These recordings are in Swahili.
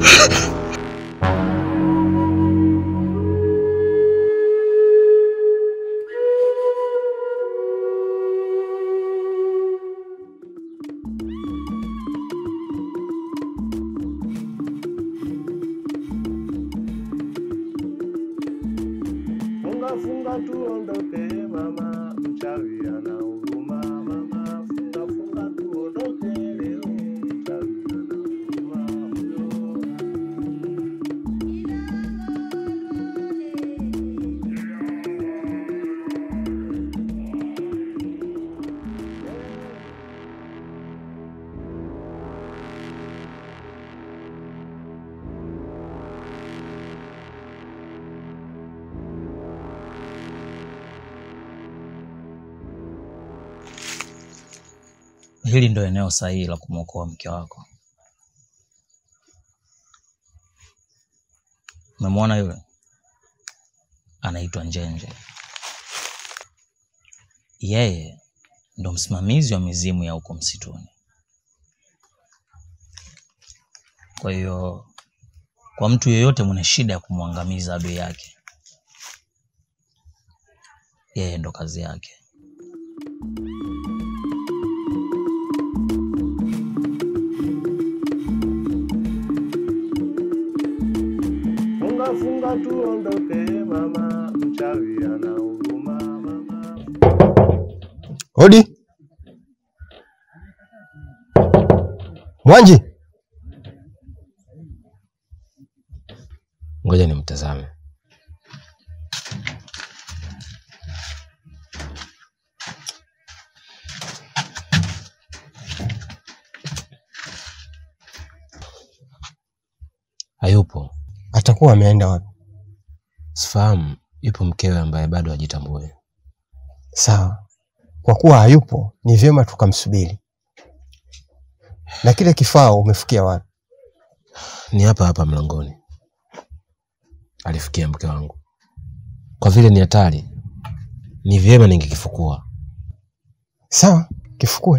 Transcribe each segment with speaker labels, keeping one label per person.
Speaker 1: Funga funga tuondoke mama, mchawi ana huruma mama. Funga funga tuondoke leo, mchawi ana huruma huyo.
Speaker 2: Hili ndo eneo sahihi la kumwokoa mke wako. Umemwona yule? Anaitwa Njenje. Yeye ndo msimamizi wa mizimu ya huko msituni. Kwa hiyo, kwa mtu yeyote mwenye shida ya kumwangamiza adui yake, yeye ndo kazi yake.
Speaker 1: Funga funga tuondoke mama, mchawi ana huruma mama.
Speaker 3: Hodi Mwanji, ngoja nimtazame. Hayupo. Atakuwa ameenda wapi? Sifahamu. Yupo mkewe ambaye bado hajitambui.
Speaker 4: Sawa, kwa kuwa hayupo, ni vyema tukamsubiri. Na kile kifaa umefikia wapi?
Speaker 3: Ni hapa hapa mlangoni. Alifikia mke wangu. Kwa vile ni hatari, ni vyema ningekifukua.
Speaker 4: Sawa, kifukue.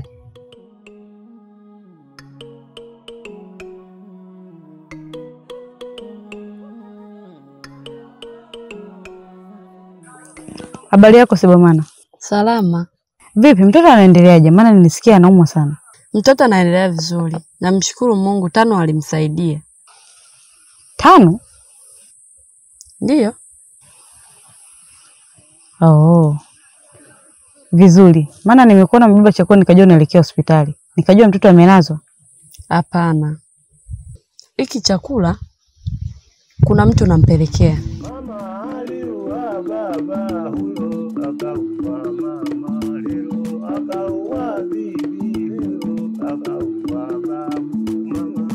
Speaker 5: Habari yako Sebamana?
Speaker 6: Salama.
Speaker 5: Vipi, mtoto anaendeleaje? Maana nilisikia anaumwa sana.
Speaker 6: Mtoto anaendelea vizuri, namshukuru Mungu. Tano alimsaidia.
Speaker 5: Tano?
Speaker 6: Ndiyo.
Speaker 5: Oh. Vizuri. Maana nimekuona mbeba chakula nikajua unaelekea hospitali. Nikajua mtoto amelazwa.
Speaker 6: Hapana, hiki chakula kuna mtu nampelekea.
Speaker 1: Mama aliua baba huyo, akaua mama leo, akaua bibi leo, akaua babu mama.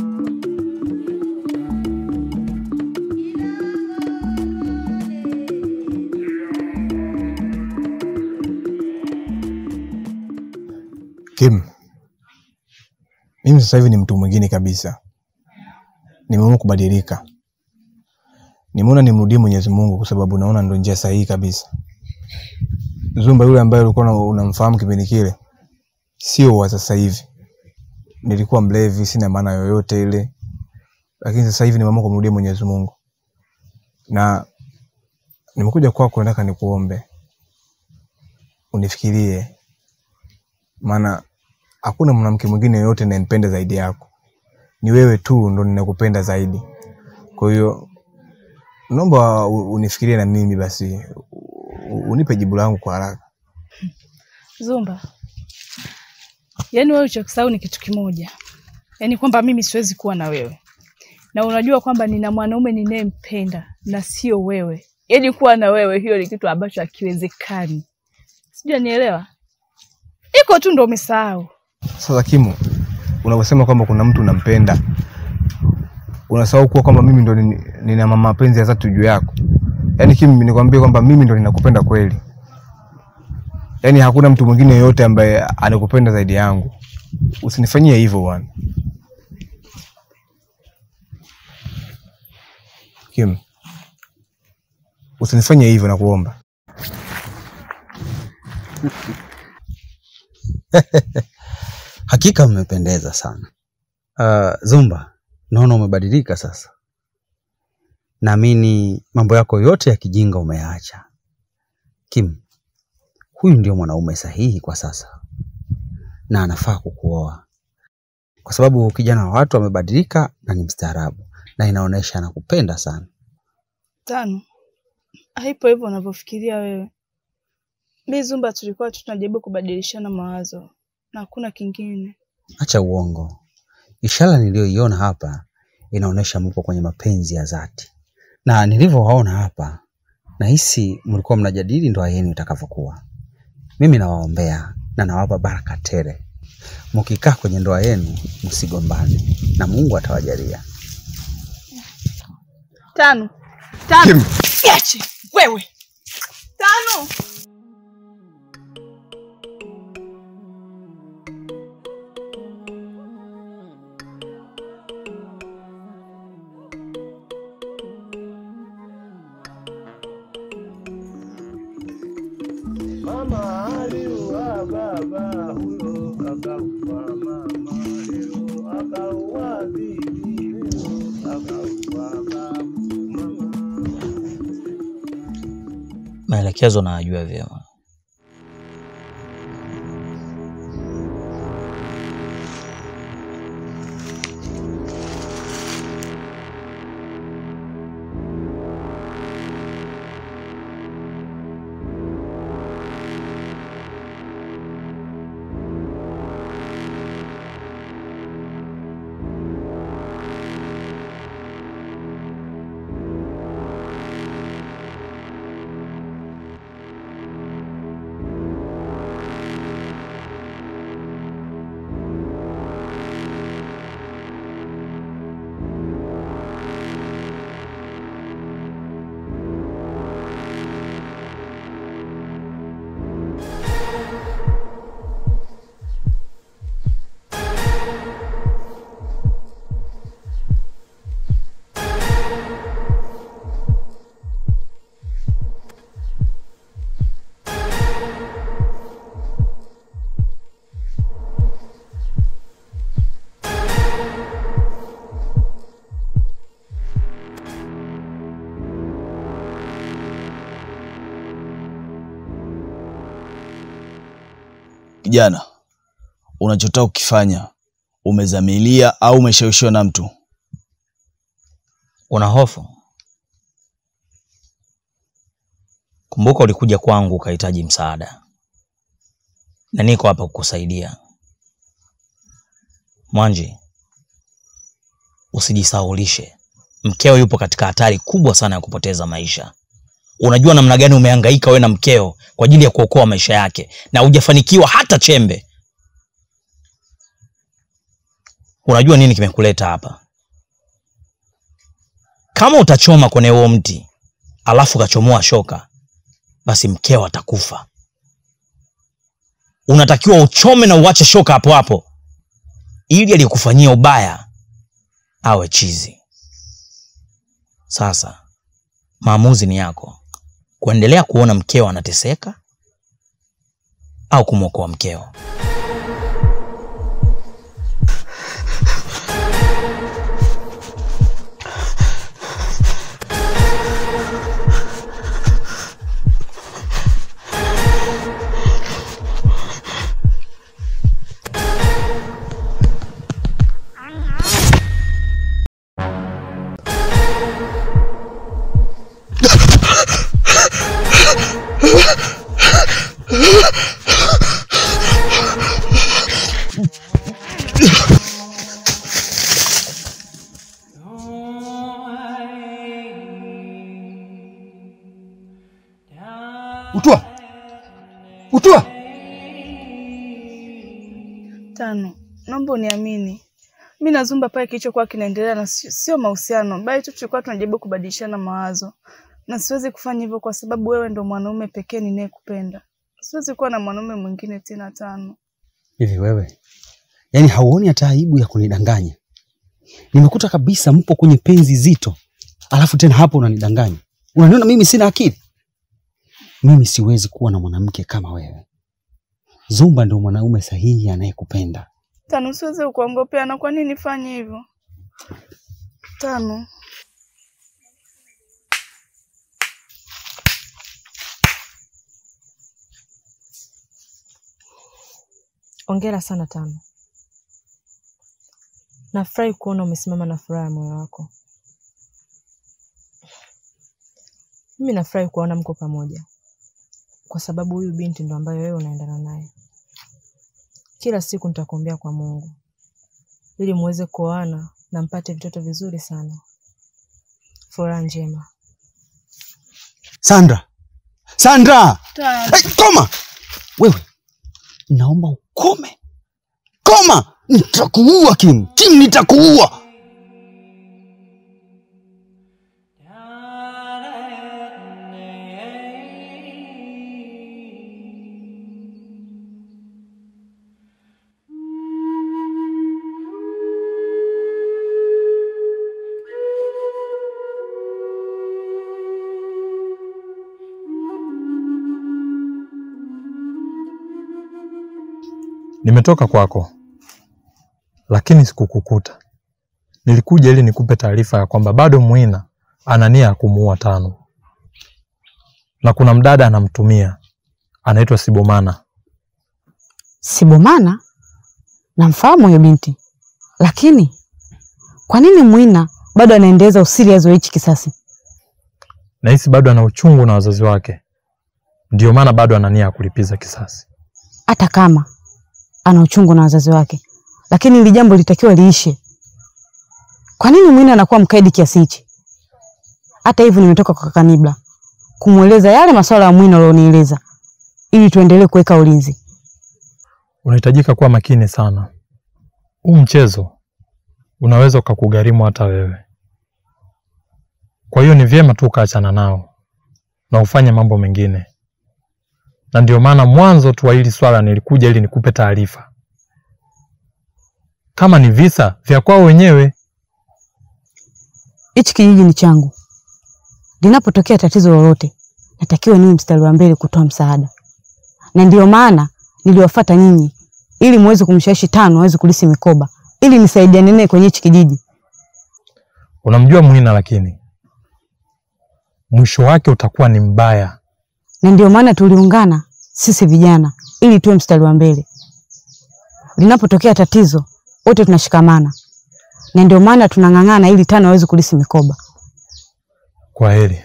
Speaker 7: Kim, mimi sasa hivi ni mtu mwingine kabisa. Nimeamua kubadilika. Nimeona nimrudie Mwenyezi Mungu kwa sababu naona ndo njia sahihi kabisa. Zumba yule ambaye ulikuwa una- unamfahamu kipindi kile sio wa sasa hivi. Nilikuwa mlevi, sina maana yoyote ile, lakini sasa hivi nimeamua kumrudia Mwenyezi Mungu na nimekuja kwako, nataka nikuombe unifikirie, maana hakuna mwanamke mwingine yoyote ninayempenda zaidi yako. Ni wewe tu ndo ninakupenda zaidi. Kwa hiyo naomba u- unifikirie na mimi basi, u- unipe jibu langu kwa haraka.
Speaker 8: Zumba, yaani wewe ulichokisahau ni kitu kimoja, yaani kwamba mimi siwezi kuwa na wewe, na unajua kwamba nina mwanaume ninayempenda na sio wewe. Yaani kuwa na wewe, hiyo ni kitu ambacho hakiwezekani. Sijui nielewa, iko tu ndo umesahau.
Speaker 7: Sasa Kimu, unaposema kwamba kuna mtu unampenda, unasahau kuwa kwamba mimi ndo nin- nina ma- mapenzi ya dhati juu yako. Yaani Kimu, nikwambie kwamba mimi ndo ninakupenda kweli, yaani hakuna mtu mwingine yoyote ambaye anakupenda zaidi yangu. Usinifanyie hivyo bwana. Kim, usinifanye hivyo nakuomba.
Speaker 9: Hakika mmependeza sana. Uh, Zumba, naona umebadilika sasa. Naamini mambo yako yote ya kijinga umeyaacha. Kim, huyu ndio mwanaume sahihi kwa sasa na anafaa kukuoa, kwa sababu kijana wa watu amebadilika na ni mstaarabu na inaonyesha anakupenda sana.
Speaker 8: Tano, haipo hivyo unavyofikiria wewe. Mi Zumba tulikuwa tu tunajaribu kubadilishana mawazo na hakuna kingine.
Speaker 9: Acha uongo. Ishara niliyoiona hapa inaonyesha mpo kwenye mapenzi ya dhati, na nilivyowaona hapa nahisi mlikuwa mnajadili ndoa yenu itakavyokuwa. Mimi nawaombea na nawapa baraka tele. Mkikaa kwenye ndoa yenu msigombane, na Mungu atawajalia.
Speaker 8: Tano, tano, Niache wewe. Tano.
Speaker 1: Mama aliua baba huyo akaua mama leo akaua bibi leo akaua babu mama.
Speaker 2: Maelekezo nayajua vyema.
Speaker 10: Kijana, unachotaka kukifanya umezamilia au umeshawishiwa na mtu?
Speaker 2: Una hofu? Kumbuka ulikuja kwangu ukahitaji msaada, na niko hapa kukusaidia. Mwanji, usijisahaulishe, mkeo yupo katika hatari kubwa sana ya kupoteza maisha. Unajua namna gani umehangaika wewe na mkeo kwa ajili ya kuokoa maisha yake na hujafanikiwa hata chembe. Unajua nini kimekuleta hapa? Kama utachoma kwenye huo mti alafu ukachomoa shoka, basi mkeo atakufa. Unatakiwa uchome na uache shoka hapo hapo, ili aliyekufanyia ubaya awe chizi. Sasa maamuzi ni yako, kuendelea kuona mkeo anateseka au kumwokoa mkeo.
Speaker 7: Utua, utua.
Speaker 8: Tano, naomba uniamini. Mi na Zumba pale kilichokuwa kinaendelea na sio sio mahusiano, bali tu tulikuwa tunajaribu kubadilishana mawazo, na siwezi kufanya hivyo kwa sababu wewe ndo mwanaume pekee ninayekupenda. Siwezi kuwa na mwanaume mwingine tena. Tano,
Speaker 9: Hivi wewe, yaani hauoni hata aibu ya kunidanganya? Nimekuta kabisa mpo kwenye penzi zito, alafu tena hapo unanidanganya. Unaniona mimi sina akili? Mimi siwezi kuwa na mwanamke kama wewe. Zumba ndio mwanaume sahihi anayekupenda.
Speaker 8: Tano, siwezi kuongopea. Na kwa nini nifanye hivyo? Tano.
Speaker 11: Ongera sana Tano. Nafurahi kuona umesimama na furaha ya moyo wako. Mimi nafurahi kuona mko pamoja, kwa sababu huyu binti ndo ambaye wewe unaendana naye. Kila siku nitakuombea kwa Mungu ili muweze kuoana na mpate vitoto vizuri sana. Furaha njema.
Speaker 9: Sandra, Sandra,
Speaker 8: Tano.
Speaker 9: hey, koma wewe, naomba ukome, koma, nitakuua Kim, Kim, nitakuua.
Speaker 7: Nimetoka kwako, lakini sikukukuta. Nilikuja ili nikupe taarifa ya kwamba bado Mwina ana nia ya kumuua Tano, na kuna mdada anamtumia anaitwa Sibomana.
Speaker 5: Sibomana? Namfahamu huyo binti, lakini kwa nini Mwina bado anaendeleza usirias wa hichi kisasi?
Speaker 7: Nahisi bado ana uchungu na wazazi wake, ndio maana bado ana nia ya kulipiza kisasi.
Speaker 5: Hata kama ana uchungu na wazazi wake, lakini hili jambo litakiwa liishe. Kwa nini Mwina anakuwa mkaidi kiasi hichi? Hata hivyo, nimetoka kwa kaka Nibla kumweleza yale masuala ya Mwina ulionieleza, ili tuendelee kuweka ulinzi.
Speaker 7: Unahitajika kuwa makini sana. Huu mchezo unaweza ukakugharimu hata wewe. Kwa hiyo ni vyema tu ukaachana nao na ufanye mambo mengine, na ndio maana mwanzo tu wa hili swala nilikuja ili nikupe taarifa. Kama ni visa vya kwao wenyewe,
Speaker 5: Hichi kijiji ni changu. Linapotokea tatizo lolote, natakiwa niwe mstari wa mbele kutoa msaada, na ndio maana niliwafuata nyinyi ili muweze kumshawishi Tano aweze kulisi mikoba, ili nisaidiane naye kwenye hichi kijiji.
Speaker 7: unamjua Mwina, lakini mwisho wake utakuwa ni mbaya.
Speaker 5: na ndio maana tuliungana sisi vijana ili tuwe mstari wa mbele. Linapotokea tatizo, wote tunashikamana, na ndio maana tunang'ang'ana ili Tano aweze kulisi mikoba.
Speaker 7: Kwa heri.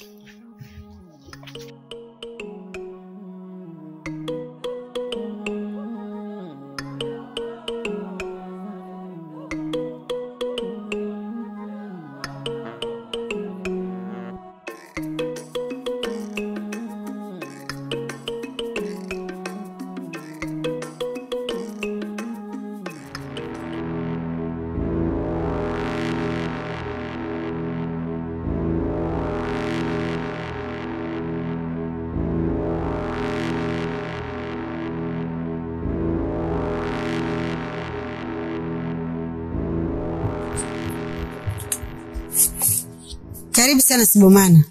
Speaker 12: Karibu sana Sibomana.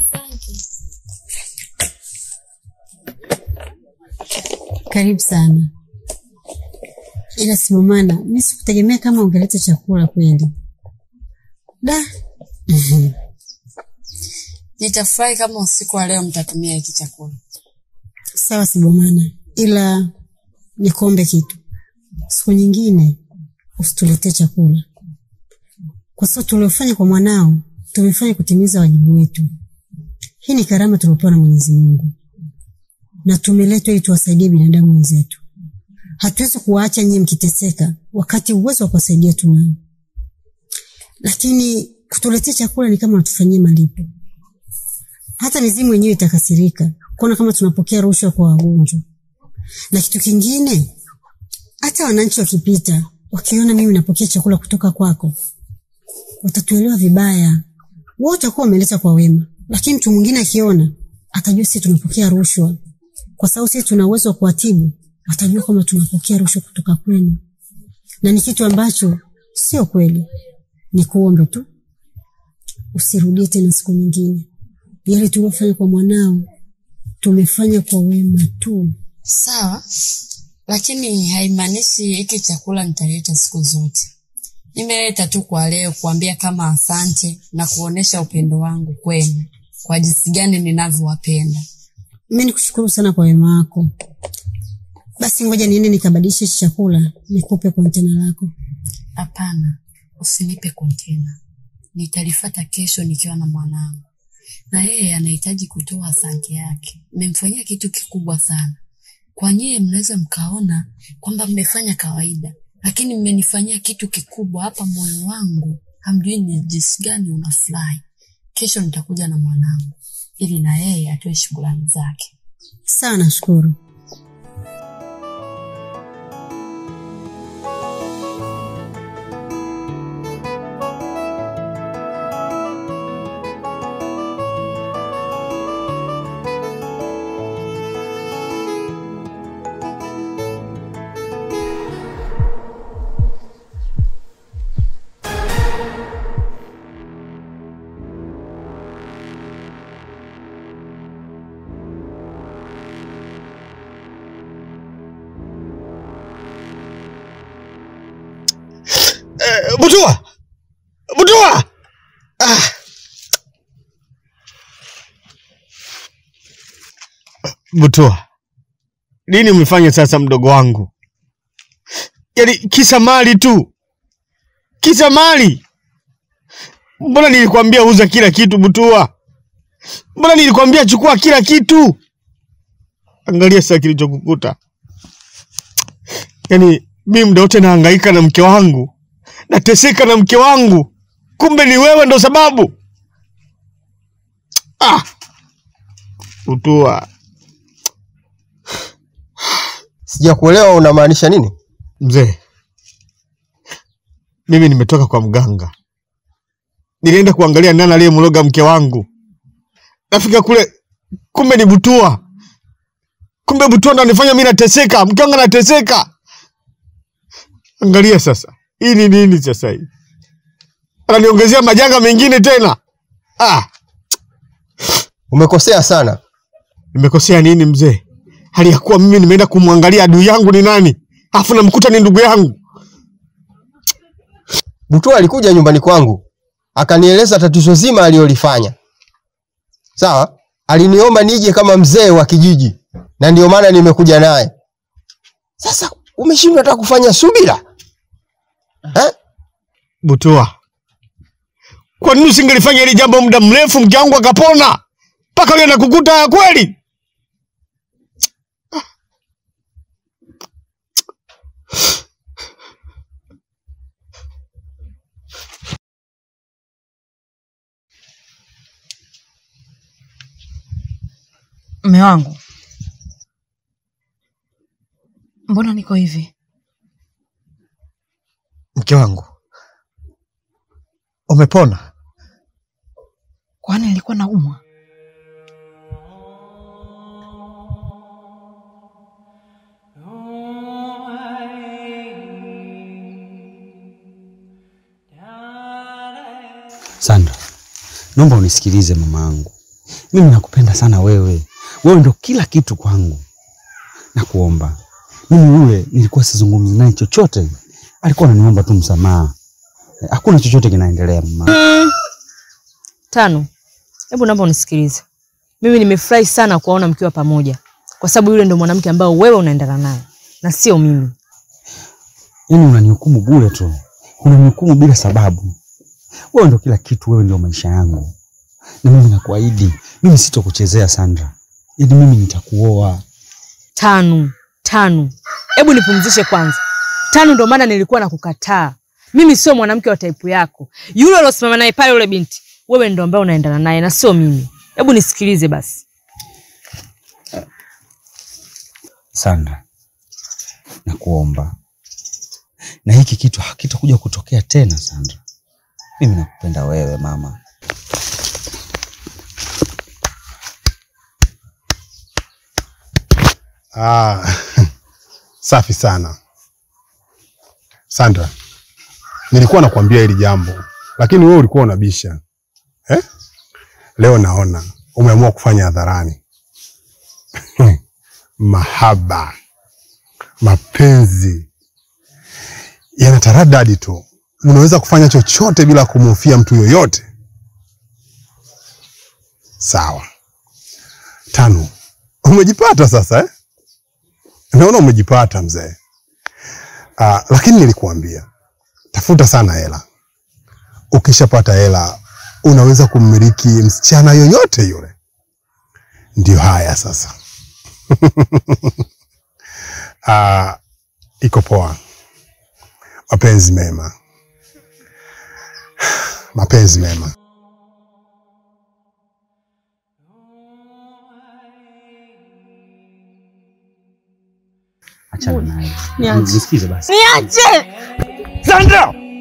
Speaker 12: Karibu sana. Ila Sibomana, mimi sikutegemea kama ungeleta chakula kweli.
Speaker 6: Da. Nitafurahi kama usiku wa leo mtatumia hiki chakula.
Speaker 12: Sawa Sibomana, ila nikuombe kitu. Siku nyingine usituletee chakula, kwa sababu tuliofanya kwa mwanao tumefanya kutimiza wajibu wetu. Hii ni karama tuliopewa na Mwenyezi Mungu na tumeletwa ili tuwasaidie binadamu wenzetu. Hatuwezi kuwaacha nyinyi mkiteseka wakati uwezo wa kuwasaidia tunao, lakini kutuletea chakula ni kama unatufanyia malipo. Hata mizimu yenyewe itakasirika kuona kama tunapokea rushwa kwa wagonjwa. Na kitu kingine, hata wananchi wakipita wakiona mimi napokea chakula kutoka kwako, watatuelewa vibaya. Wao watakuwa wameleta kwa wema, lakini mtu mwingine akiona atajua sisi tunapokea rushwa, kwa sababu sisi tuna uwezo wa kuwatibu, watajua kwamba tunapokea rushwa kutoka kwenu, na ni kitu ambacho sio kweli. Ni kuombe tu usirudie tena siku nyingine. Yale tuliofanya kwa mwanao tumefanya kwa wema tu.
Speaker 6: Sawa, lakini haimaanishi hiki chakula nitaleta siku zote. Nimeleta tu kwa leo kuambia kama asante na kuonesha upendo wangu kwenu kwa jinsi gani ninavyowapenda.
Speaker 12: Mimi nikushukuru sana kwa wema wako. Basi ngoja niende nikabadilishe hichi chakula nikupe kontena lako.
Speaker 6: Hapana, usinipe kontena. Nitalifata kesho nikiwa na mwanangu, na yeye anahitaji kutoa asante yake. Mmemfanyia kitu kikubwa sana. Kwa nyie mnaweza mkaona kwamba mmefanya kawaida, lakini mmenifanyia kitu kikubwa hapa. Moyo wangu hamjui ni jinsi gani unafurahi. Kesho nitakuja na mwanangu ili na yeye atoe shukrani zake.
Speaker 12: Sawa, nashukuru.
Speaker 13: Eh, Butua! Butua! Ah. Butua, nini umefanya sasa mdogo wangu? Yaani kisa mali tu, kisa mali. Mbona nilikwambia uza kila kitu Butua? Mbona nilikwambia chukua kila kitu? Angalia sasa kilichokukuta. Yaani mimi muda wote nahangaika na mke wangu nateseka na mke wangu, kumbe ni wewe ndo sababu. Ah, Butua,
Speaker 4: Sijakuelewa unamaanisha nini?
Speaker 13: mzee, mimi nimetoka kwa mganga, nilienda kuangalia nani aliyemloga mke wangu. Nafika kule, kumbe ni Butua. Kumbe Butua ndo anifanya mimi nateseka, mke wangu anateseka. Angalia sasa, hii ni nini sasa hii? Ananiongezea majanga mengine tena. Ah,
Speaker 4: Umekosea sana.
Speaker 13: nimekosea nini mzee? Hali ya kuwa mimi nimeenda kumwangalia adui yangu ni nani, afu namkuta ni ndugu yangu.
Speaker 4: Butua alikuja nyumbani kwangu akanieleza tatizo zima alilolifanya. Sawa, aliniomba nije kama mzee wa kijiji, na ndio maana nimekuja naye. Sasa umeshindwa hata kufanya subira eh?
Speaker 13: Butua, kwa nini usingelifanya hili jambo muda mrefu, mke wangu akapona mpaka leo nakukuta ya kweli?
Speaker 5: Mme wangu, mbona niko hivi?
Speaker 13: Mke wangu, umepona?
Speaker 5: Kwani nilikuwa naumwa?
Speaker 9: Sandra, naomba unisikilize mama yangu. Mimi nakupenda sana wewe. Wewe ndo kila kitu kwangu. Nakuomba. Mimi yule nilikuwa sizungumzi naye chochote. Alikuwa ananiomba tu msamaha. Eh, Hakuna chochote kinaendelea mama.
Speaker 11: Tano, hebu naomba unisikilize. Mimi nimefurahi sana kuwaona mkiwa pamoja, kwa sababu yule ndo mwanamke ambao wewe unaendana naye na sio mimi.
Speaker 9: Yaani unanihukumu bure tu. Unanihukumu bila sababu. Wewe ndo kila kitu, wewe ndio maisha yangu. Na mimi nakuahidi, mimi sitokuchezea Sandra. Yaani mimi nitakuoa.
Speaker 11: Tano, tano, hebu nipumzishe kwanza. Tano, ndo maana nilikuwa nakukataa. Mimi sio mwanamke wa taipu yako. Yule uliosimama naye pale, yule binti, wewe ndo ambaye unaendana naye na sio mimi. Hebu nisikilize basi.
Speaker 9: Sandra, nakuomba, na hiki kitu hakitakuja kutokea tena. Sandra, mimi nakupenda wewe mama.
Speaker 14: Ah, safi sana Sandra, nilikuwa nakwambia hili jambo lakini wewe ulikuwa unabisha eh? Leo naona umeamua kufanya hadharani. Mahaba, mapenzi yanataradadi tu unaweza kufanya chochote bila kumhofia mtu yoyote. Sawa. Tano, umejipata sasa eh? Naona umejipata mzee. Ah, lakini nilikuambia tafuta sana hela. Ukishapata hela unaweza kummiliki msichana yoyote yule. Ndio haya sasa. Ah, iko poa. Mapenzi mema, mapenzi mema.
Speaker 9: Achana naye.
Speaker 15: Niache.
Speaker 9: Nisikize basi.
Speaker 15: Niache!
Speaker 9: Sandra!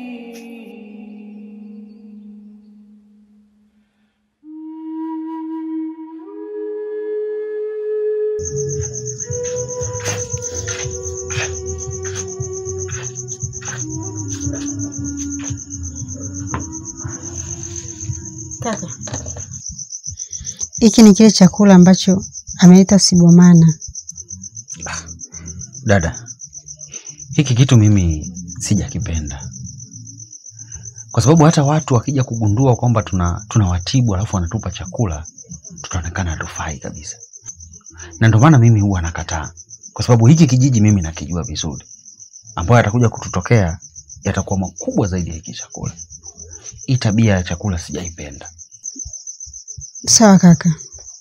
Speaker 12: Kaka, hiki ni kile chakula ambacho ameleta Sibomana.
Speaker 9: Dada, hiki kitu mimi sijakipenda, kwa sababu hata watu wakija kugundua kwamba tuna tunawatibu alafu wanatupa chakula, tutaonekana hatufai kabisa, na ndio maana mimi huwa nakataa, kwa sababu hiki kijiji mimi nakijua vizuri, ambayo yatakuja kututokea yatakuwa makubwa zaidi ya hiki chakula. Hii tabia ya chakula sijaipenda.
Speaker 12: Sawa kaka.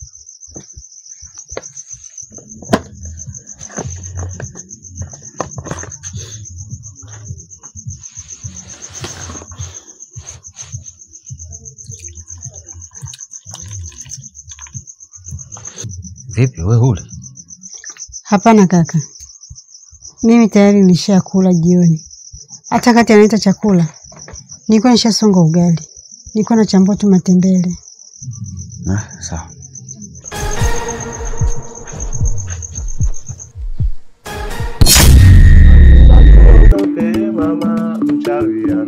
Speaker 9: Vipi wewe huli?
Speaker 12: Hapana kaka, mimi tayari nilishakula jioni. Hata kati analeta chakula nilikuwa nishasonga ugali, nilikuwa nachambua tu matembele.
Speaker 9: Ah, sawa.
Speaker 1: Ondoke mama, mchawi